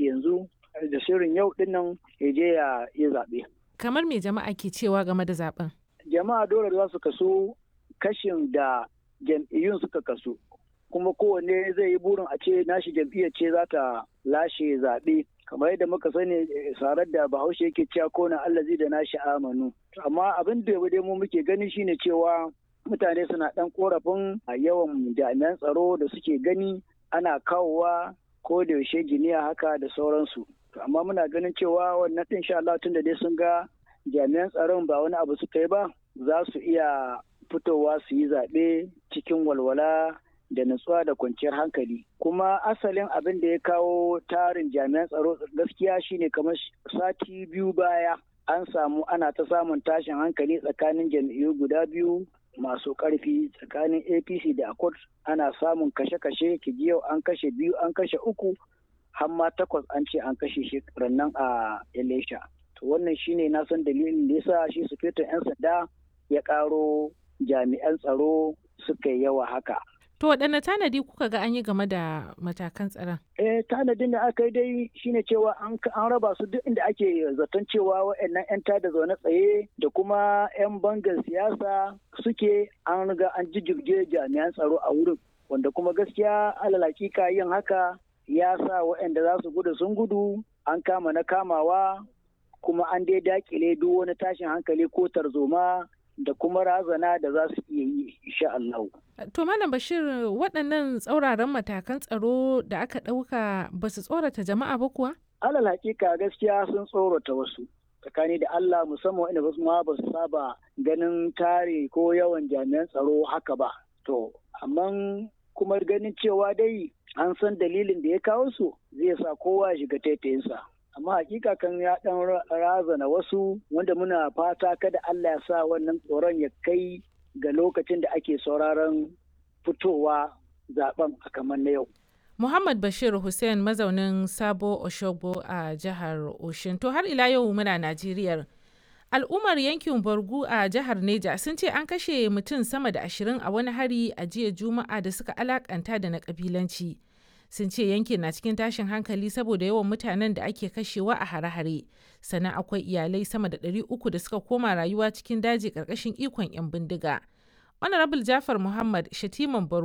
yanzu da shirin yau dinnan ya je ya yi zaɓe. Kamar me jama'a ke cewa game da zaben? Jama'a dole za su kaso kashin da jam'iyyun suka kaso. Kuma kowanne zai yi burin a ce nashi jam'iyyar ce za ta lashe zaɓe. Kamar yadda muka sani sarar da Bahaushe yake cewa kona allazi da nashi amanu. Amma abin da dai mu muke gani shine cewa mutane suna ɗan korafin yawan jami'an tsaro da suke gani ana kawowa ko da yaushe giniya haka da sauransu. amma muna ganin cewa wannan ɗin sha Allah tun da dai sun ga jami'an tsaron ba wani abu suka yi ba za su iya fitowa su yi zaɓe cikin walwala da nutsuwa da kwanciyar hankali kuma asalin abin da ya kawo tarin jami'an tsaro gaskiya shine kamar sati biyu baya an samu ana ta samun tashin hankali tsakanin jam'iyyu guda biyu masu ƙarfi tsakanin apc da accord ana samun kashe-kashe yau an kashe biyu an kashe uku har ma takwas an ce an kashe shi nan a Elisha. To wannan shine na san dalilin da yasa shi sufetin 'yan sanda ya karo jami'an tsaro suka yi yawa haka. To waɗanne tanadi kuka ga an yi game da matakan tsaron? Eh tanadin da aka yi dai shine cewa an raba su duk inda ake zaton cewa waɗannan 'yan tada zaune tsaye da kuma 'yan bangar siyasa suke an riga an jijjirge jami'an tsaro a wurin. Wanda kuma gaskiya alal hakika yin haka ya sa waɗanda za su gudu sun gudu an kama na kamawa kuma an dai dakile duk wani tashin hankali ko tarzoma da kuma razana da za su iya yi insha Allah. To Malam Bashir waɗannan tsauraran matakan tsaro da aka ɗauka ba su tsorata jama'a ba kuwa? Alal hakika gaskiya sun tsorata wasu. tsakani da Allah musamman wanda wasu ma ba su saba ganin tare ko yawan jami'an tsaro haka ba. To, amma kuma ganin cewa dai an san dalilin da ya kawo su zai sa kowa ya shiga taitayinsa amma hakika kan ya dan razana wasu wanda muna fata kada Allah ya sa wannan tsoron ya kai ga lokacin da ake sauraron fitowa zaben a kamar na yau Muhammad Bashir Hussein mazaunin Sabo Oshogbo a jihar Oshin to har ila yau muna Najeriya al'ummar yankin Borgu a jihar Neja sun ce an kashe mutum sama da ashirin a wani hari a jiya Juma'a da suka alakanta da na kabilanci. sun ce yankin na cikin tashin hankali saboda yawan mutanen da ake kashewa a hare-hare sannan akwai iyalai sama da 300 da suka koma rayuwa cikin daji ƙarƙashin ikon 'yan bindiga honorable jafar muhammad shatiman